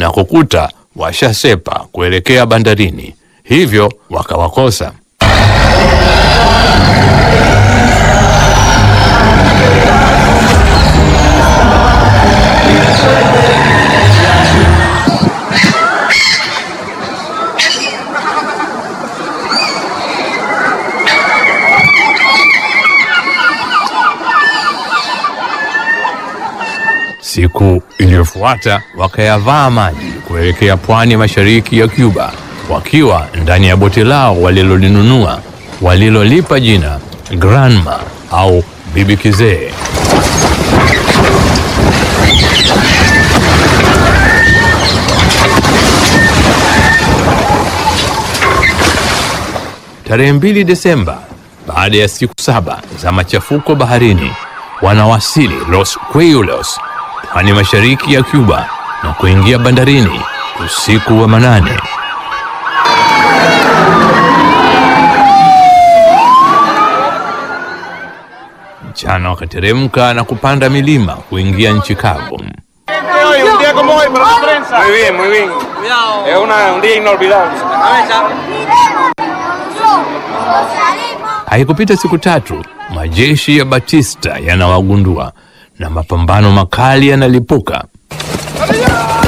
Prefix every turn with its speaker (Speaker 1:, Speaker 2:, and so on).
Speaker 1: na kukuta washasepa kuelekea bandarini, hivyo wakawakosa. Siku iliyofuata wakayavaa maji kuelekea pwani mashariki ya Cuba, wakiwa ndani ya boti lao walilolinunua walilolipa jina Granma au Bibi Kizee. Tarehe mbili Desemba, baada ya siku saba za machafuko baharini, wanawasili Los Cuellos, pwani mashariki ya Cuba na kuingia bandarini usiku wa manane. Mchana wakateremka na kupanda milima kuingia nchi kavu.
Speaker 2: Hoy, un día como hoy para la prensa. Muy bien, muy bien. Es una, un día inolvidable.
Speaker 1: Haikupita siku tatu, majeshi ya Batista yanawagundua na mapambano makali yanalipuka.